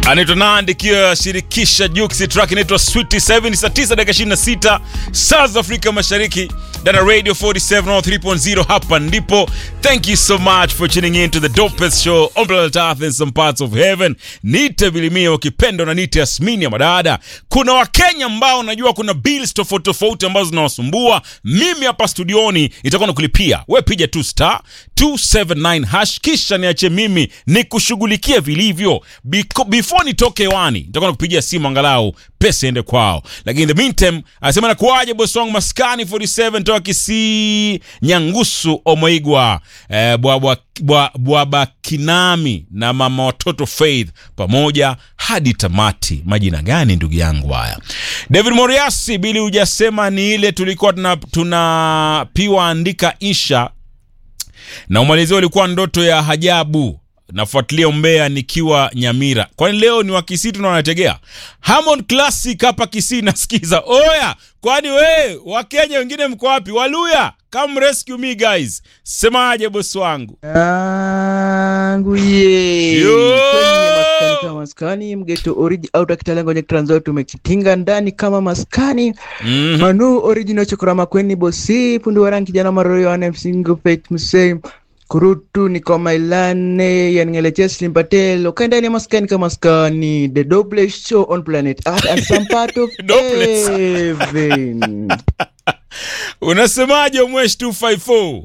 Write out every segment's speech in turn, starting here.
anaitwa Nandi ikiwa shirikisha Juksi, track inaitwa Sweet 7 saa 9 dakika 26 saa za Afrika Mashariki. Dana Radio 47 on 3.0 hapa ndipo. Thank you so much for tuning in to the dopest show on planet Earth in some parts of heaven. Nite Bilimia ukipenda na Nite Yasmini ya madada. Kuna Wakenya ambao najua kuna bills tofauti tofauti ambazo zinawasumbua. Mimi hapa studioni itakuwa nakulipia. We piga tu star 279 hash kisha niache mimi nikushughulikie vilivyo. Biko- Before nitoke hewani nitakuwa nakupigia simu angalau pesa iende kwao. Lakini in the meantime anasema nakuaje bosi wangu maskani 47 toka Kisii Nyangusu Omoigwa eh, bwabwa bwa, bwaba Kinami na mama watoto Faith pamoja hadi tamati. Majina gani ndugu yangu haya? David Moriasi, bili hujasema ni ile tulikuwa tuna, tunapiwa andika insha na umalizia ulikuwa ndoto ya hajabu nafuatilia umbea nikiwa nyamira kwani leo ni wa kisii tunawanategea Harmon classic hapa kisii nasikiza oya kwani we wakenya wengine mko wapi waluya come rescue me guys semaje bosi wangu yangu ye Yo! kwenye maskani kama maskani mgeto origi auta kitalengo nye tranzo tumekitinga ndani kama maskani Mhm. manu original chokora makweni bosi pundu waran kijana maroyo ane msingo fate msei kurutu niko mailane yaningeleche slim patel okay ndani ya maskani kama maskani the double show on planet earth and some part of Dopeless. heaven unasemaje umwesh 254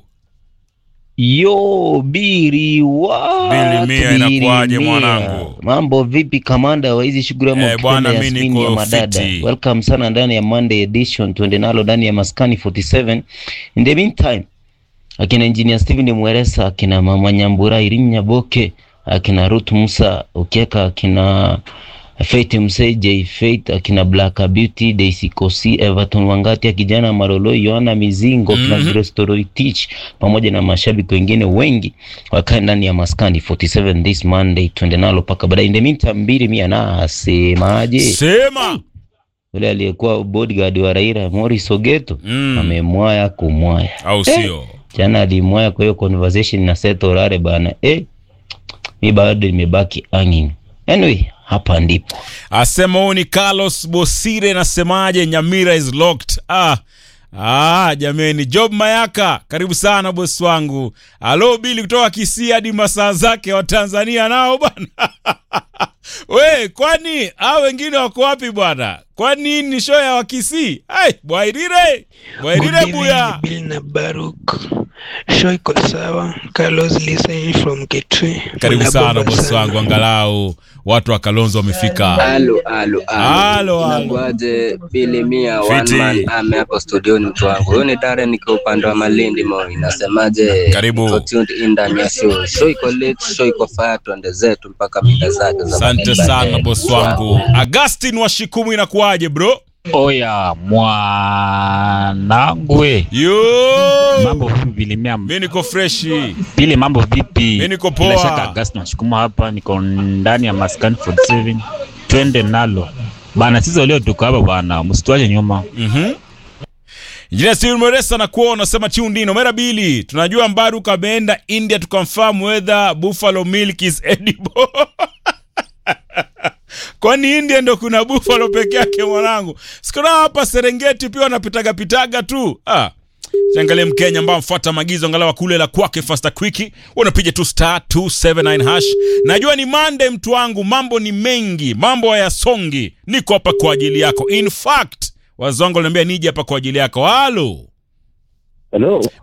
Yo, biri wa Bili mia inakuaje mwanangu? Mambo vipi kamanda wa hizi shughuli ama Eh, bwana, ukipenda mi Yasmini niko ya madada. fiti. Welcome sana ndani ya Monday edition, tuende nalo ndani ya Maskani 47. In the meantime, akina engineer Steven Mweresa, akina mama Nyambura Irini Nyaboke, akina Ruth Musa Ukieka, akina Faith Msei, J Faith, akina Black Beauty, Daisy Kosi, Everton Wangati, kijana Marolo, Yohana Mizingo, kina Mhm. Zero Story Teach pamoja na mashabiki wengine wengi wakae ndani ya Maskani 47 this Monday, tuende nalo paka baadaye. In the meantime, mbili mia na asemaje? sema Yule aliyekuwa bodyguard wa Raila Morris Ogeto Mm. amemwaya kumwaya au sio jana alimwaya kwa hiyo conversation na Seth Orare bana eh, mi bado nimebaki hanging. Anyway, hapa ndipo asema huyu ni Carlos Bosire, nasemaje? Nyamira is locked. Ah, ah, jameni, Job Mayaka, karibu sana bosi wangu. Alo Bili kutoka Kisii hadi masaa zake wa Tanzania nao bwana. We, kwani hao wengine wako wapi bwana? Kwani hii ni show ya Wakisii? Ai, Bwairire, Bwairire buya. Bill na Baruk. Show iko sawa. Carlos listening from Kitui. Karibu sana Mnabomba bosi sana. wangu, angalau watu wa Kalonzo wamefika. Alo, alo, Alo, alo. Inakuaje Bili Mia Fiti. one man ame hapo studioni mtu wangu. Huyu ni Darren niko upande wa Malindi Moi. Nasemaje? Karibu. Iko tuned in ndani ya show. Show iko late, show iko fire tuende zetu mpaka mida zake za Asante baadaye. sana bosi wangu. Agustin wa Shikumu inakuwaje bro? Oya mwanangu we, Yo! mambo vipi vilimia Mi niko freshi. pili, mambo vipi? Mi niko Bila shaka poa. Augustine nashukuma hapa, niko ndani ya maskani 47 twende nalo bana. Sisi leo tuko hapa bana, msituache nyuma. Mhm. Injinia Steven Moresa na kuwa unasema chiundino mera bili. Tunajua Mbaruk ameenda India to confirm whether buffalo milk is edible. Kwani India ndo kuna buffalo peke yake mwanangu? Sikuna hapa Serengeti pia wanapitaga pitaga tu. Ah. Changalie Mkenya ambao mfuata maagizo angalau kule la kwake fasta quick, unapiga tu star 279 hash. Najua ni Monday mtu wangu, mambo ni mengi, mambo hayasongi. Niko hapa kwa ajili yako. In fact, wazongo waliniambia nije hapa kwa ajili yako. Halo. Hello.